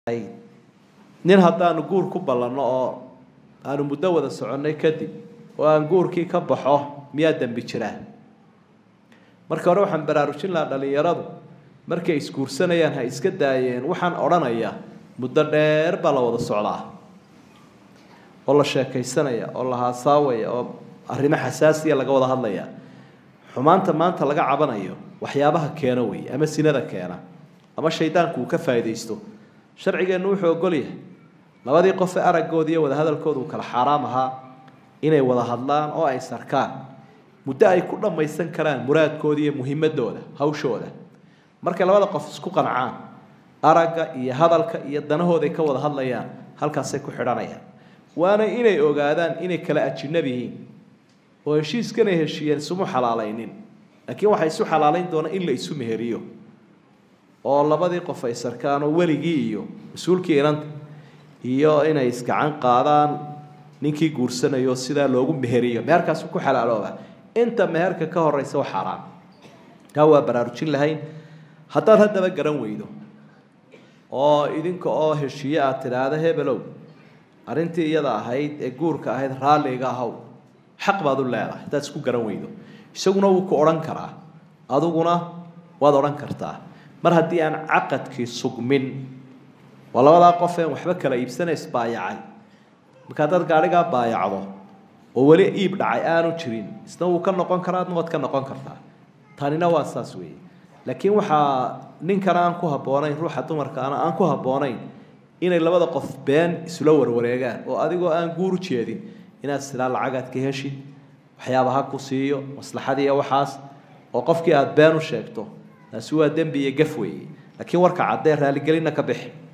nin haddaanu guur ku ballanno oo aanu muddo wada soconnay kadib oo aan guurkii ka baxo miyaa dembi jiraa marka hore waxaan baraarujin lahaa dhallinyaradu markay isguursanayaan ha iska daayeen waxaan odhanayaa muddo dheer baa la wada socdaa oo la sheekaysanaya oo la haasaawaya oo arrimo xasaasiya laga wada hadlaya xumaanta maanta laga cabanayo waxyaabaha keena wey ama sinada keena ama shaydaanku uu ka faa'iidaysto sharcigeennu wuxuu ogol yahay labadii qofe araggooda iyo wadahadalkooda uu kala xaaraam ahaa inay wada hadlaan oo ay sarkaan muddo ay ku dhammaysan karaan muraadkooda iyo muhimadooda hawshooda markay labada qof isku qancaan aragga iyo hadalka iyo danahooday ka wada hadlayaan halkaasay ku xidhanayaan waana inay ogaadaan inay kala ajinab yihiin oo heshiiskanay heshiiyeen isuma xalaalaynin laakiin waxay isu xalaalayn doonaa in la isu meheriyo oo labadii qof ay sarkaan oo weligii iyo mas-uulkii inanta iyo inay isgacan qaadaan ninkii guursanayo sidaa loogu meheriyo meherkaasu ku xalaalooba inta meherka ka horeysa wa xaaraan taa waa baraarujin lahayn haddaad haddaba garan weydo oo idinka oo heshiiye aad tidhaahda hebelow arrintii iyada ahayd ee guurka ahayd raalliga ahaw xaq baad u leedahay haddaad isku garan weydo isaguna wuu ku odhan karaa adiguna waad odhan kartaa mar haddii aan caqadkii sugmin waa labadaa qof een waxba kala iibsana isbaayacay marka haddaad gaadhigaa baayacdo oo weli iib dhacay aanu jirin isna wuu ka noqon karaa adna waad ka noqon kartaa tanina waa saas weeye laakiin waxaa ninkana aan ku habboonayn ruuxa dumarkaana aan ku habboonayn inay labada qof been isula warwareegaan oo adigoo aan guur jeedin inaad silaa lacagaad ka heshid waxyaabaha ku siiyo maslaxadiiyo waxaas oo qofkii aada been u sheegto taasi waa dembi iyo gaf weeye laakiin warka caddee raaligelinna ka bixi